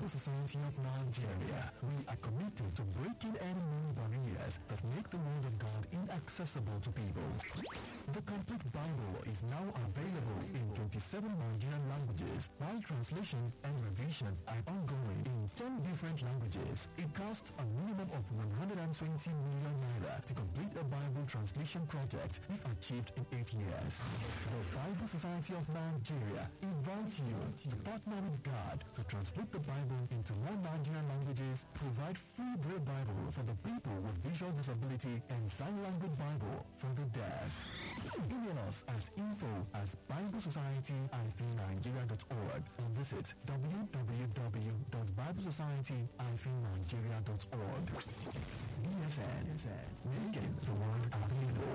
Bible Society of Nigeria, we are committed to breaking any known barriers that make the Word of God inaccessible to people. The complete Bible is now available in 27 Nigerian languages, while translation and revision are ongoing in 10 different languages. It costs a minimum of 120 million naira to complete a Bible translation project if achieved in 8 years. The Bible Society of Nigeria invites you to partner with God to translate the Bible into more Nigerian languages, provide free Braille Bible for the people with visual disability, and sign language Bible for the deaf. Email us at info at biblesociety-nigeria.org or visit www.biblesociety-nigeria.org. BSN, making the world available.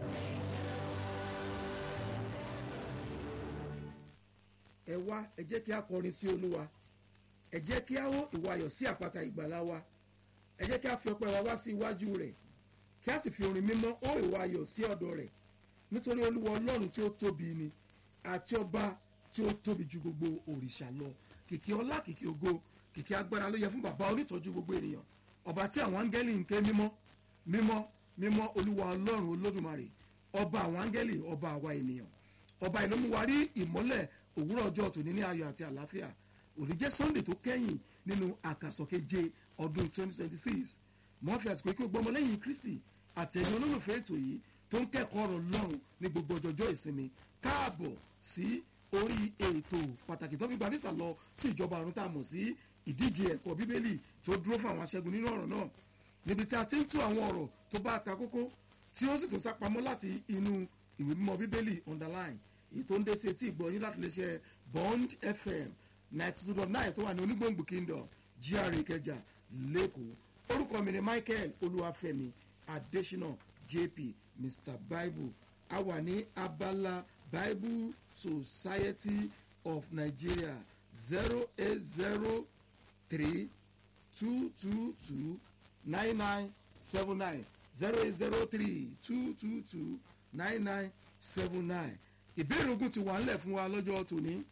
ẹ wá ẹ jẹ́ kí a kọrin sí olúwa ẹ jẹ́ kí a hó ìwà ayọ̀ sí àpáta ìgbàlá wa ẹ jẹ́ kí a fi ọpẹ́ wa wá sí iwájú rẹ̀ kí a sì fi orin mímọ́ hó ìwà ayọ̀ sí ọ̀dọ̀ rẹ̀ nítorí olúwa ọlọ́run tí ó tóbi ni àti ọba tí ó tóbi ju gbogbo òrìṣà lọ kìkì ọlá kìkì ògo kìkì agbára ló yẹ fún bàbá onítọ́jú gbogbo ènìyàn ọba tí àwọn áńgẹ́lì ń ké mímọ́ mímọ́ mímọ́ olúwa ọlọ́run olódùmarè ọba àwọn áńgẹ́lì ọba àwa ènìyàn ọba ìlú mú wa rí ìmọ́lẹ̀ òwúrọ̀ ọjọ́ tòní ní ayọ̀ àti àlàáfíà òní jẹ́ sunday tó kẹ́yìn nínú àkàsọ̀keje ọdún 2026 wọ́n fi àtìkò ikú gbọmọ lẹ́yìn kristi àtẹ̀yìn olólùfẹ́ ètò yìí tó ń kẹ́kọ̀ọ́ ọ̀rọ̀ lọ́rùn ní gbogbo ọjọ́jọ́ ìsinmi káàbọ̀ sí orí ètò pàtàkì tó fi gba visa lọ sí ìjọba ọ̀run tá a mọ̀ sí ìdíje ẹ̀kọ́ bíbélì tó dúró fún àwọn aṣẹ́gun nínú ọ̀rọ̀ náà níbi tí a ti ń tú àwọn ọ̀rọ̀ tó bá ta kókó tí ó sì tó sápamọ́ láti inú ìwé mímọ́ bíbélì underline èyí tó ń dé sí etí ìgbọ́ yín láti lè ṣe bond fm ninety two dot nine tó wà ní onígbòǹgbò kingdom gra ìkẹjà lẹ́kọ̀ọ́ orúkọ mi ni michael olúwàfẹ́mi adésínà jp mr bible a wà ní abala bible society of nigeria zero eight zero three two two two nine nine seven nine zero eight zero three two two two nine nine seven nine ìbéèrè ogun ti wà ńlẹ̀ fún wa lọ́jọ́ tòní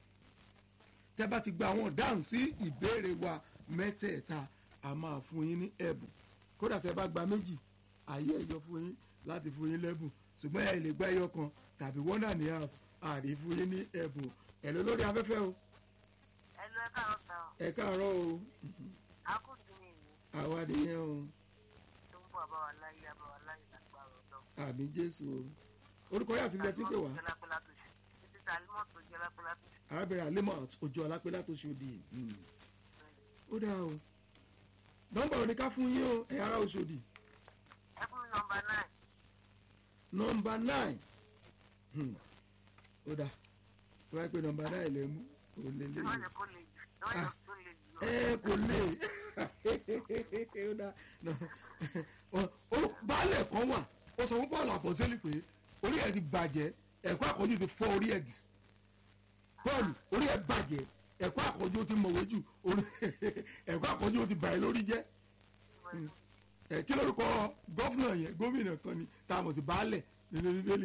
tẹ́ bá ti gba àwọn dáhùn sí ìbéèrè wa mẹ́tẹ̀ẹ̀ta a máa fún yín ní ẹ̀bùn kódà tẹ́ bá gba méjì ayé ẹ̀yọ fún yín láti fún yín lẹ́bùn ṣùgbọ́n ẹ̀ lè gba ẹyọ kan tàbí wọ́n náà ní àrí fún yín ní ẹ̀bùn ẹ̀ lọ lórí afẹ́fẹ́ o ẹ lọ ẹ káàárọ̀ sá ọ ẹ káàárọ̀ o akóso mi ìlú àwa nìyẹn o tó ń bọ̀ àbáwá láyé àbáwá láyé lágbára ọ̀dọ́. àmì jésù o orúkọ yàtí ilẹ̀ tí ń pè wá jẹ́lápẹ́lá tó ṣe títí tá alimọ̀ tó jẹ́lápẹ́lá tó ṣe. arábìnrin alimot ojú ọlápẹ́lá tó ṣòdì ó dáa o nọ́mbà òní ká fún yín o ẹ̀yà ara òṣòdì ẹ fún mi nọmba nine nọ́mbà nine Hmm. ó dáa tó bá yẹ pé nọ́mbà nine lè mú kò lè lè ẹ má jẹ́ kó le jù ẹ má jẹ́ kó le jù. ẹ kò lè ó dáa Ọ- ó baálẹ̀ kan wà ó sọ fún paul àpọ̀sẹ́lì pé orí ẹ̀ ti bàjẹ́ ẹ̀kọ́ àkọ́jú ti fọ́ orí ẹ̀ jù paul orí ẹ̀ bàjẹ́ ẹ̀kọ́ àkọ́jú ti mọ̀wé jù orí- ẹ̀kọ́ àkọ́jú ti bàyẹ̀ lórí jẹ́ ẹ kí lórúkọ gọ́fúnà yẹn gómìnà kan ni tá a mọ̀ sí baálẹ̀ nínú bíbélì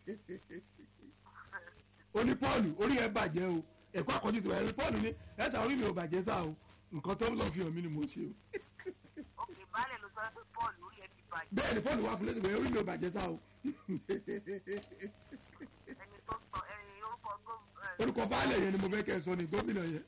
ó ní paul orí ẹ̀ bàjẹ́ o ẹ̀kọ́ àkọ́jú ti bàjẹ́ paul ní ẹ̀sà orí mi ò bàjẹ́ sá o nǹkan tó ń lọ fi hàn mí ni mo ṣe o òkè baálẹ̀ ló sọ pé paul orí ẹ ti bàjẹ́ bẹ́ẹ̀ ni paul wá fún lẹ́sìn pé orí mi ò bàjẹ́ sá o ẹni tó sọ ẹni orúkọ gómìnà orúkọ baálẹ̀ yẹn ni mo fẹ́ kẹ́ ẹ sọ ni gómìnà yẹn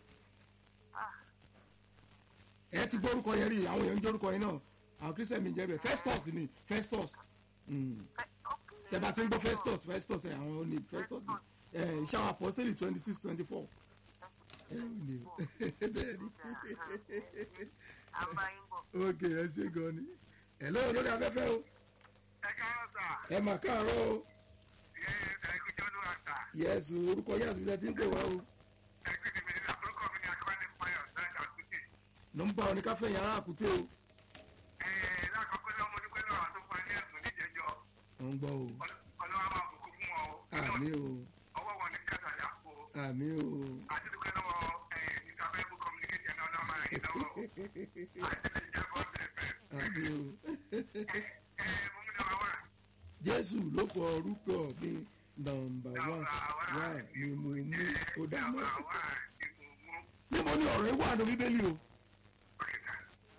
ẹ ti gbọ́ orúkọ yẹn rí àwọn èèyàn ń jẹ́ orúkọ yẹn náà àwọn christian mi ń jẹ́ bẹ́ẹ̀ festus ni festus Mm. tẹ bá ti ń gbọ́ festus festus ẹ àwọn ní festus ni ẹ iṣẹ́ àwọn apọ́sẹ̀lì twenty six twenty four ẹ ò ní bẹ́ẹ̀ ni àbáyínbọ̀ ok ẹ ṣe gan ni ẹ lóyún lórí afẹ́fẹ́ o ẹ káàárọ̀ sà ẹ mà káàárọ̀ o ẹ ẹ kújọ́ ló wà sà yẹ́sù orúkọ yẹ́sù ilẹ̀ tí ń pè wá o ẹ gbé mi ní àkókò mi ní akọ́lé fáyọ̀ sáńdà kùtì. nọ́mbà oníkáfẹ́ yàrá àkútẹ́ o ẹ lákòókò náà mo dúpẹ́ lọ́wọ́ tó fún ẹ ní ẹ̀sùn níjẹjọ́ ò ń gbọ́ o ọlọ́wọ́ máa bùkún fún wọn o àmì o ọwọ́ wọn ní kẹsàn-án àpò àmì o àti dúpẹ́ lọ́wọ́ ẹ níta bible communication náà ọlọ́wọ́ máa yín lọ́wọ́ àti lè jẹ́ bọ́ọ̀sì ẹ̀fẹ̀. àmì o ẹ mo mú ní wá wá jésù ló kọ orúkọ mi nọ́mbà wá wá ni mo mú ó dáná wá ní mo mú níbo ni ọ̀rọ̀ ẹ wà ní bíbélì o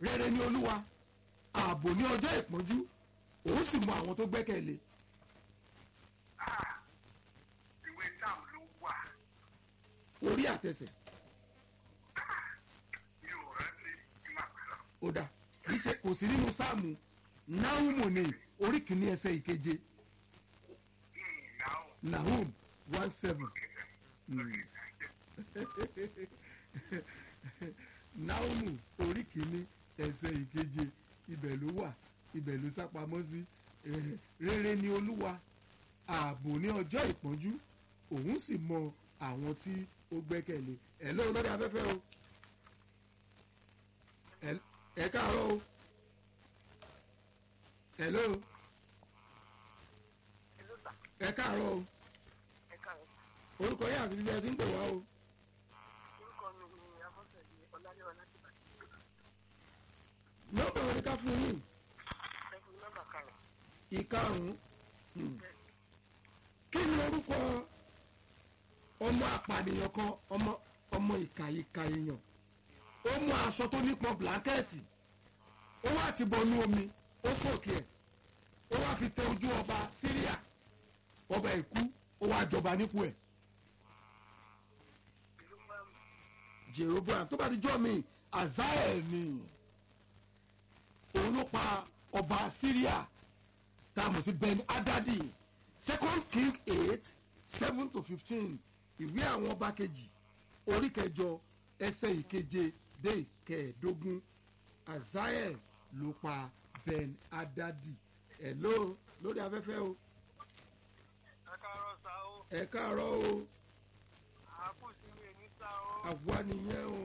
rere ni olúwa ààbò ní ọjọ́ ìpọ́njú òun sì mọ àwọn tó gbẹ́kẹ̀lé Ah, ìwé táàmù ló wà orí àtẹsẹ̀ mi ò rántí ìmọ̀ àpẹẹrẹ. ó dà kì í ṣe kò sí nínú sáàmù náhùmù ní orí kìíní ẹsẹ̀ ìkeje Now, nahum one seven náhùmù orí kìíní ẹsẹ̀ ìkeje ibẹ̀ ló wà ibẹ̀ ló sápamọ́ sí Eh, rere ni olúwa ààbò ní ọjọ́ ìpọ́njú òun sì mọ àwọn tí ó gbẹ́kẹ̀lé ẹ̀ lóun lórí afẹ́fẹ́ o Ẹ- ẹ káàárọ̀ o hello Hello, sir. ẹ káàárọ̀ o Ẹ káàárọ̀. orúkọ yín àti bíbí ẹ ti ń pè wá o Orúkọ mi ni Afọ́sẹ̀dé Ọláléwà láti Ìbàdàn. nọ́mbà wọn ni ká fún yín Ẹ fún mi nọ́mbà karùn-ún. ìkarùn-ún Hmm. kí ni orúkọ ọmọ apànìyàn kan ọmọ ọmọ ìkàyíkà èèyàn ó mú aṣọ tó nípọn blanket ó wá ti bọnú omi ó sòkè ẹ̀ ó wá fi tẹ ojú ọba Síríà ọba ìkú ó wá jọba nípò ẹ̀ Ìlú máa ń Jeroboam tó bá di jọ́ mi Azael ni òun ló pa ọba Syria tá a mọ̀ sí Ben Hadadi second king eight seven to fifteen ìwé àwọn ọba kejì orí kẹjọ ẹsẹ̀ ìkeje dé ìkẹẹ̀ẹ́dógún Azael ló pa Ben Hadadi ẹ̀ ló lórí afẹ́fẹ́ o ẹ káàárọ̀ sá o. ẹ káàárọ̀ o Àákù sí mi ní sá o. àwa nìyẹn o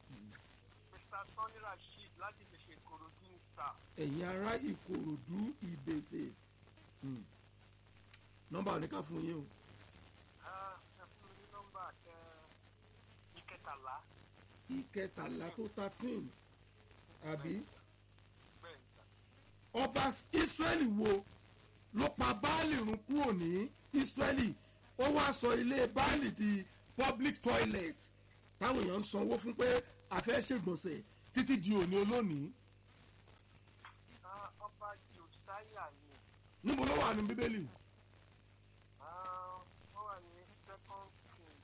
Mr. Tony Rasheed láti lè ṣe Ìkòròdú ní sá. ẹ̀yin ará ìkòròdú ìbèsè Hmm. nọ́mbà oníkà fún yín o Ẹ fún mi ní nọ́mbà ẹ ìkẹtàlá. ìkẹtàlá tó thirteen àbí Bẹ́ẹ̀ ni sá. ọba israẹli wo ló pa baálì run kúrò ní israẹli ó wá sọ ilé baálì di public toilet táwọn èèyàn ń sanwó fún pé a fẹ́ ṣègbọ̀nsẹ̀ títí di òní olónìí Ah, Ọba Josiah ni. níbo ló wà ní bíbélì Ah, Ó wà ní second king.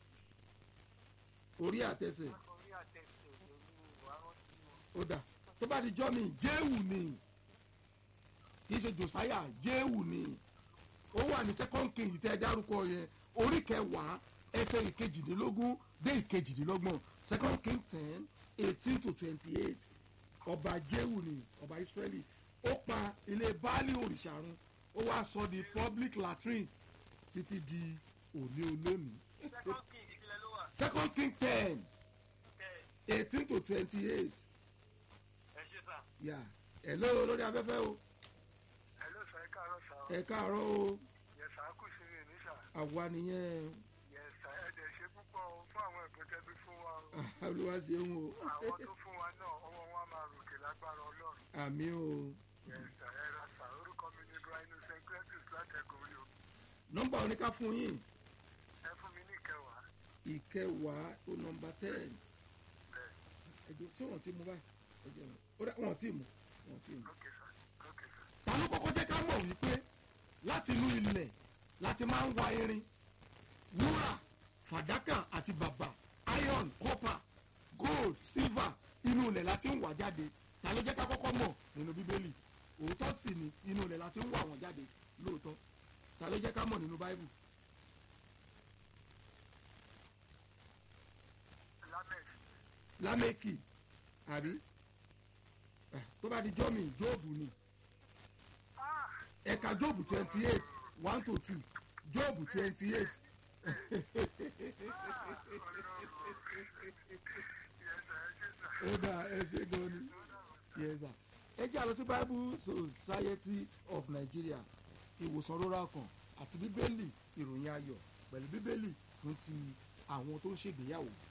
orí àtẹsẹ̀ Orí àtẹ̀sẹ̀ lórí ìwà rántí wọn. ó dà tó bá di jọ́ mi jéhù ni kì í ṣe josiah jéhù ni ó wà ní second king tẹ́ ẹ dárúkọ yẹn orí kẹwàá ẹsẹ̀ ìkejìdínlógún dé ìkejìdínlọ́gbọ̀n second king ten eighteen to twenty-eight ọba jéhù ni ọba israẹli ó pa ilé baálé òrìṣà run ó wá sọ di public latrine títí di òní olónìí second king ìpínlẹ̀ ló wà. second king ten Bẹ́ẹ̀ eighteen to twenty-eight ẹ ṣe sá. yà ẹ̀ lóo lórí afẹ́fẹ́ o. ẹ ló sọ ẹ káàárọ̀ sá. ẹ káàárọ̀ o yẹsà á kù sí mi ní sá. àwa nìyẹn yẹsà ẹ dẹ̀ ṣe púpọ̀ o fún àwọn ẹ̀bùn tẹ́bí fún wa o. olúwa ṣeun o àwọn tó fún wa náà ọwọ́ wọn máa ròkè lágbára ọlọ́run. àmì o yẹsà ẹ ra sá orúkọ mi ní ibrahim st cletus látẹ̀gùn rí o. nọ́mbà oníká fún yín ẹ fún mi ní ìkẹwàá. ìkẹwàá o nọ́mbà ten bẹ́ẹ̀ ẹjọ tí wọn ti mú báyìí ẹjọ wọn ó dá wọn ti mú wọn ti mú. ókè sá ókè sá. ta ló kọ́kọ́ jẹ́ ká mọ̀ wípé láti inú ilẹ̀ láti máa ń wa irin wúrà fàdákà àti bàbà iron copper gold silver inú ilẹ̀ láti ń wà jáde ta ló jẹ́ ká kọ́kọ́ mọ̀ nínú bíbélì òótọ́ sì ni inú ilẹ̀ láti ń wà wọ́n jáde lóòótọ́ ta ló jẹ́ ká mọ̀ nínú báíbù lamex lámẹ́kì àbí Ah, tó bá di jọ́mì jóòbù ni ẹ̀ka jóòbù twenty eight one to two jóòbù twenty eight ó dà ẹ ṣe gan ni yes sir ẹ jẹ́ àlọ́ sí bible society of nigeria ìwòsàn rórà kan àti bíbélì ìròyìn ayọ̀ pẹ̀lú bíbélì fún ti àwọn tó ń ṣègbéyàwó